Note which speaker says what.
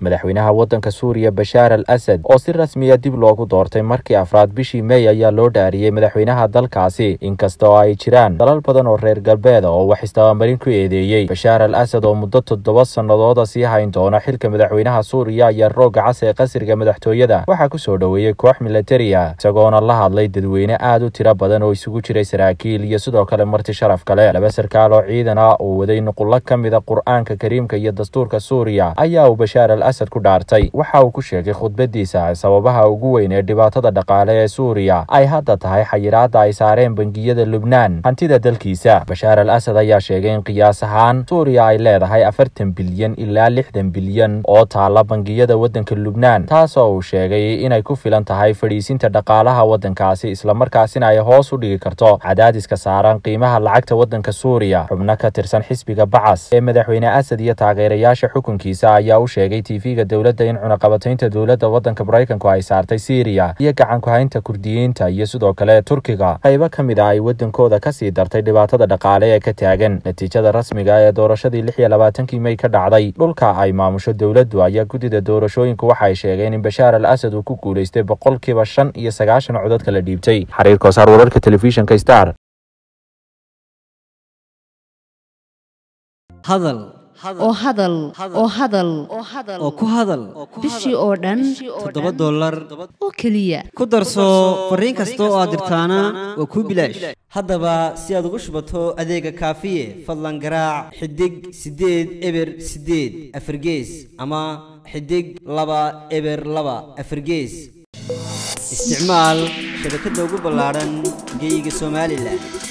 Speaker 1: madaxweynaha waddanka suuriya bashaar al asad oo si rasmiya dib loogu doortay markii afraad bishii mey ayaa loo dhaariyey madaxweynaha dalkaasi inkasta oo ay jiraan dalal badan oo reer galbeeda oo wax istabamarin ku eedeeyey bashaar al asad oo muddo toddoba sannadooda sii hayn doona xilka madaxweynaha suuriya ayaa rooga cas ee qasriga madaxtooyada waxaa ku soo dhoweeyey koox militariya isagoona la hadlay dadweyne aad u tiro badan oo isugu jiray saraakiil iyo sidoo kale marti sharaf kale laba sarkaal oo ciidan ah oo waday nuqullo ka mida qur-aanka kariimka iyo dastuurka suuriya ayaa uu bashaar al asad ku dhaartay waxa uu ku sheegay khudbadiisa sababaha ugu weyn ee dhibaatada dhaqaale ee suuriya ay hadda tahay xayiraadda ay saareen bangiyada lubnaan hantida dalkiisa bashaar al asad ayaa sheegay in qiyaas ahaan suuriya ay leedahay afartan bilyan ilaa lixdan bilyan oo taala bangiyada waddanka lubnaan taasoo uu sheegay inay ku filan tahay fadhiisinta dhaqaalaha waddankaasi islamarkaasina ay hoos u dhigi karto cadaadiska saaran qiimaha lacagta waddanka suuriya xubno ka tirsan xisbiga bacas ee madaxweyne asad iyo taageerayaasha xukunkiisa ayaa u sheegay tv-ga dowladda in cunaqabataynta dowladda waddanka maraykanku ay saartay siiriya iyo gacankuhaynta kurdiyiinta iyo sidoo kale turkiga qaybo ka mid a ay waddankooda kasii dartay dhibaatada dhaqaale ee ka taagan natiijada rasmiga ee doorashadii lix iyo labaatankii mey ka dhacday dhulka ay maamusho dowladdu ayaa guddida doorashooyinku waxa ay sheegeen in bashaar al asad uu ku guulaystay boqolkiiba shan iyo sagaashan codadka la dhiibtay xariir koosaar wararka telefishinka star
Speaker 2: hadal
Speaker 3: oo hadal oo hadal
Speaker 2: oo ku hadal
Speaker 3: bishii oo dhan
Speaker 2: toddoba dollar
Speaker 3: oo keliya
Speaker 2: ku darso fariin kasta oo aad dirtaana waa kuu bilaash haddaba si aad ugu shubato adeega kaafiye fadlan garaac xidig siddeed eber siddeed afargees ama xidig laba eber laba afargees isticmaal shabakadda ugu ballaadhan geeyiga somalilan